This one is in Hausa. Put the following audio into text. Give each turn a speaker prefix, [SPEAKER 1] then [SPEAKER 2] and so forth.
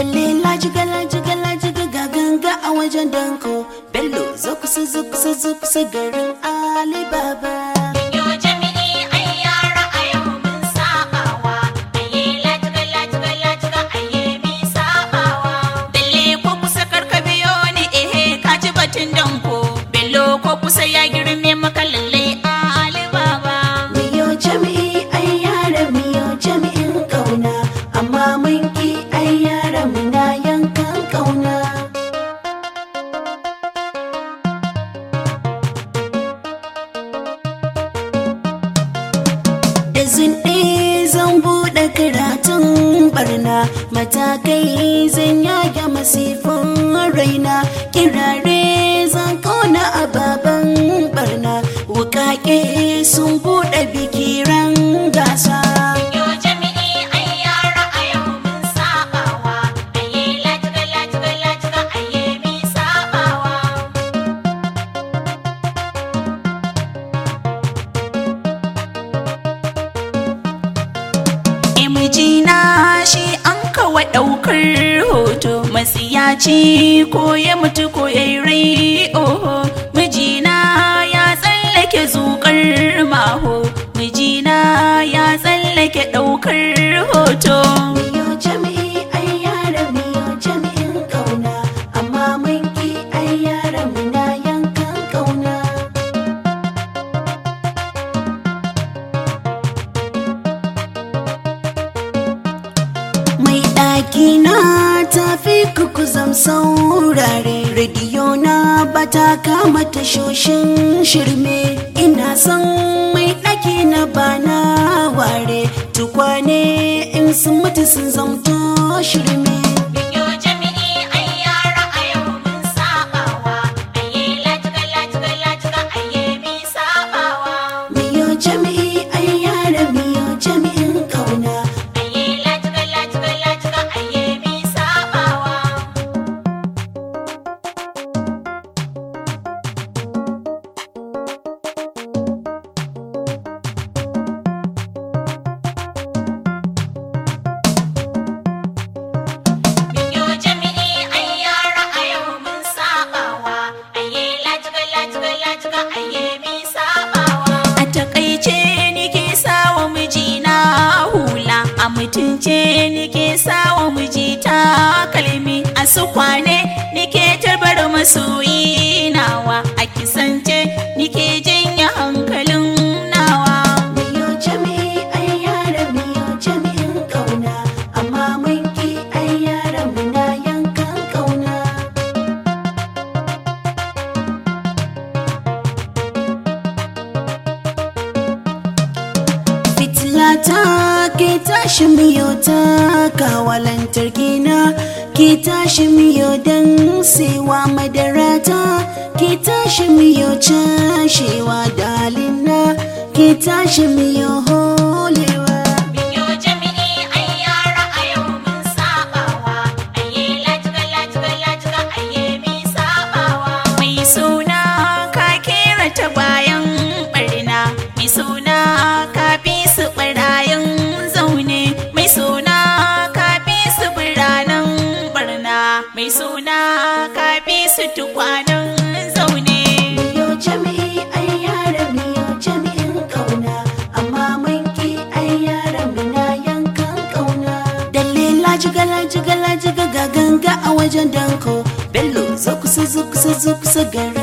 [SPEAKER 1] Dalila jiga la jiga la jiga ga ganga a wajen danko Bello zo kusa zo kusa zo kusa garin Alibaba
[SPEAKER 2] Yo jami'i ai yara a yau mun sabawa aye latiga latiga latiga aye mi sabawa Dalle ko kusa karka biyo ni ehe ka ji batun danko Bello ko kusa ya girme maka lalle a Alibaba
[SPEAKER 1] Miyo jami'i ai yara miyo jami'in kauna Amma mun ki ai yara muna yankan kauna Da zunɗe zan buɗe karatun barna matakai zan yage masifin raina kirare zan kauna ababen barna wukake sun buɗe bikiran gasa
[SPEAKER 2] Yo jami'i ai yara a yau mun sabawa aye latiga latiga latiga aye mi sabawa
[SPEAKER 3] mijina shi an kawa ɗaukar hoto masiyaci ko ya mutu ko ya yi rai oho mijina ya tsallake zukar maho mijina ya tsallake ɗaukar hoto
[SPEAKER 1] miyo jami'i ai yara miyo jami'in kauna amma mun ki ai yara muna yankan kauna mai ɗaki na tafi kuku zam saurare rediyo na bata kama tashoshin shirme ina son mai ɗaki na bana ware tukwane in sun mutu sun zamto shirme
[SPEAKER 2] Yo jami'i ai yara a yau mun sabawa aye latiga latiga latiga aye mi sabawa
[SPEAKER 1] miyo jami'i ai yara miyo jami'in kauna
[SPEAKER 2] aye latiga latiga latiga aye mi sabawa Yo jami'i ai yara a yau mun sabawa aye latiga latiga latiga aye mi sabawa
[SPEAKER 3] a takaice nike sawa mijina hula a mutunce nike sawa miji takalmi a sukwane nike tarbar masoyi nawa a kisance nike janye hankalin nawa
[SPEAKER 1] miyo jami'i ai yara miyo jami'in kauna amma mun ki ai yara muna yankan kauna fitilata ke tashi miyo ta kawa lantarki na ke tashi miyo don sewa madarata ke tashi miyo cashewa dalina ke tashi miyo holewa
[SPEAKER 2] Yo jami'i ai yara a yau mun sabawa aye latiga latiga latiga aye mi sabawa
[SPEAKER 3] mai suna ka kera ta bayan barna mai suna ka fi su barayin zaune mai suna ka fi su biranen barna mai suna ka fi su tukwanen zaune
[SPEAKER 1] miyo jami'i ai yara miyo jami'in kauna amma mun ki ai yara muna yankan kauna dalila jigala jigala jiga ga ganga a wajen danko bello zo kusa zo kusa zo kusa garin